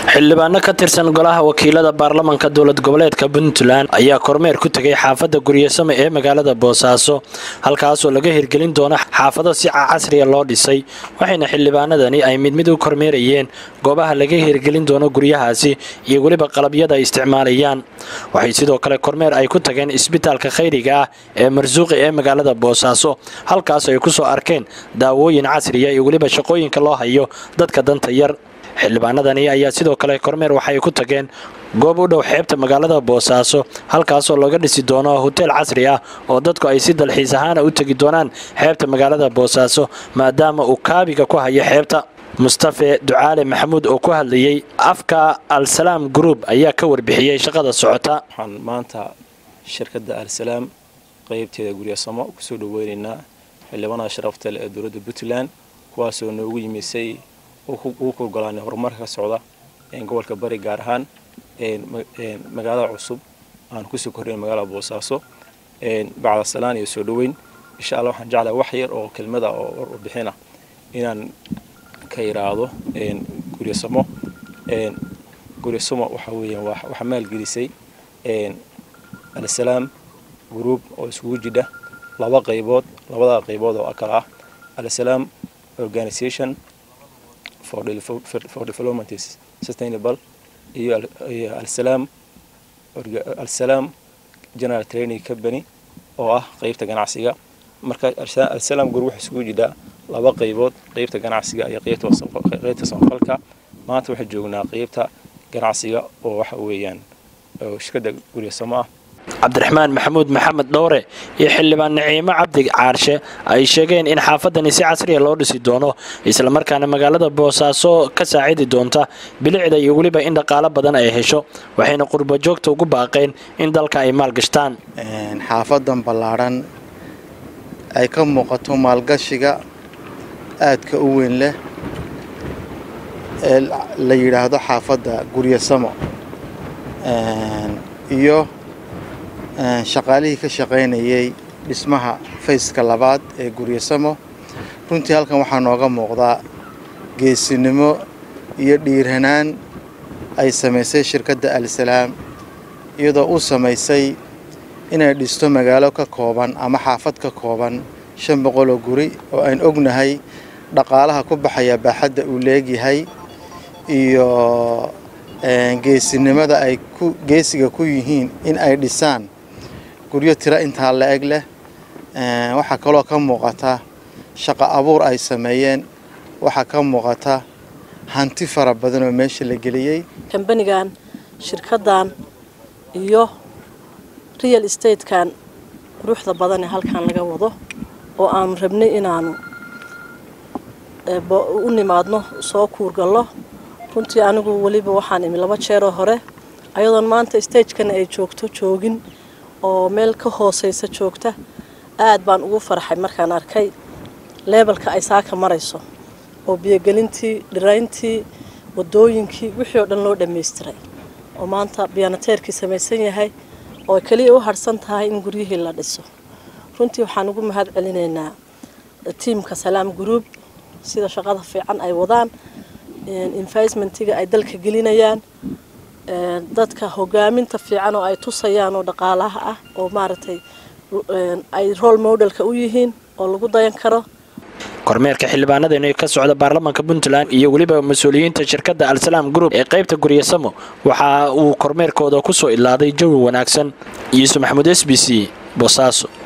xildhibaano ka tirsan golaha wakiilada baarlamanka dowlad goboleedka puntland ayaa kormeer ku tegay xaafadda guryasame ee magaalada boosaaso halkaasoo laga hirgelin doono xaafado si casriya loo dhisay waxayna xildhibaanadani ay mid mid u kormeerayeen goobaha laga hirgelin doono guryahaasi iyo weliba qalabyada ay isticmaalayaan waxay sidoo kale kormeer ay ku tageen isbitaalka khayriga ah ee marsuuqi ee magaalada boosaaso halkaas ay ku soo arkeen daawooyin casriya iyo weliba shaqooyinka loo hayo dadka danta yar xildhibaanadani ayaa sidoo kale kormeer waxay ku tageen goob u dhow xeebta magaalada boosaaso halkaasoo laga dhisi doono hoteel casri ah oo dadku ay si dalxiis ahaana u tegi doonaan xeebta magaalada boosaaso maadaama uu kaabiga ku hayo xeebta mustafe ducaale maxamuud oo ku hadlayey afka al-salaam group ayaa ka warbixiyey shaqada socota waxaan maanta shirkadda al-salaam qaybteeda guryasamo kusoo dhaweynaynaa xildhibaanada sharafta leh ee dowladda puntland kuwaasoo noogu yimisay ugu kurgolaanay horumarka ka socda gobolka bari gaar ahaan magaalada cusub aan kusoo kornay magaalada boosaaso bacda salaan iyo soo dhoweyn insha alla waxaan jeclahay wax yar oo kelmada oo warbixina inaan ka yidhaahdo guryasamo guryasamo waxa weeyaan waxaa maalgelisay al-salaam group oo iskugu jidha laba qaybood labada qaybood oo kale ah al-salaam organization for development is sustainable iyo al-salaam al-salaam general training company oo ah qeybta ganacsiga marka al-salaam group waxay isugu jidhaa laba qaybood qeybta ganacsiga iyo qeybta samafalka maanta waxay joognaa qeybta ganacsiga oo waxa weeyaan shirkadda guryasamo ah cabdiraxmaan maxamuud maxamed dhowre iyo xildhibaan naciimo cabdi caarshe ay sheegeen in xaafadani si casriya loo dhisi doono islamarkaana magaalada boosaaso ka saacidi doonta bilicda iyo weliba in dhaqaalo badan ay hesho waxayna qurbo joogta ugu baaqeen in dalka ay maalgashtaan xaafadan ballaadhan ay ka muuqato maalgashiga aadka u weyn leh ee la yidhaahdo xaafadda guryasamo iyo shaqaalihii ka shaqaynayay dhismaha fayska labaad ee guryasamo runtii halkan waxaa nooga muuqdaa geesinimo iyo dhiirhanaan ay samaysay shirkadda al-salaam iyadoo u samaysay inay dhisto magaalo ka kooban ama xaafad ka kooban shan boqoloo guri oo aan ognahay dhaqaalaha ku baxaya baaxadda uu leegyahay iyo geesinimada ay geesiga ku yihiin in ay dhisaan guryo tiro intaa la eg leh waxaa kaloo ka muuqata shaqo abuur ay sameeyeen waxaa ka muuqata hanti fara badan oo meesha la geliyey kambanigan shirkaddan iyo real estatekan quruxda badan ee halkan laga wado oo aanu rabnay inaanu u nimaadno soo kuurgallo runtii anigu weliba waxaan imi laba jeeroo hore ayadoon maanta stagekana ay joogto joogin oo meel ka hooseysa joogta aad baan ugu farxay markaan arkay leebalka ay saaka marayso oo biyogelintii dhirayntii wadooyinkii wixii oo dhan loo dhammaystiray oo maanta biyanateerkii samaysan yahay oo keliya u harhsan tahay in guryihii la dhiso runtii waxaan ugu mahad celinaynaa tiimka salaam group sida shaqada fiican ay wadaan investmentiga ay dalka gelinayaan dadka hogaaminta fiican oo ay tusayaan oo dhaqaalaha ah oo maaragtay ay role modelka u yihiin oo lagu dayan karo kormeerka xildhibaanadani ka socda baarlamanka puntland iyo weliba mas-uuliyiinta shirkadda al-salaam group ee qaybta guryasamo waxa uu kormeerkooda ku soo idlaaday jawi wanaagsan yuusuf maxamuud s b c boosaaso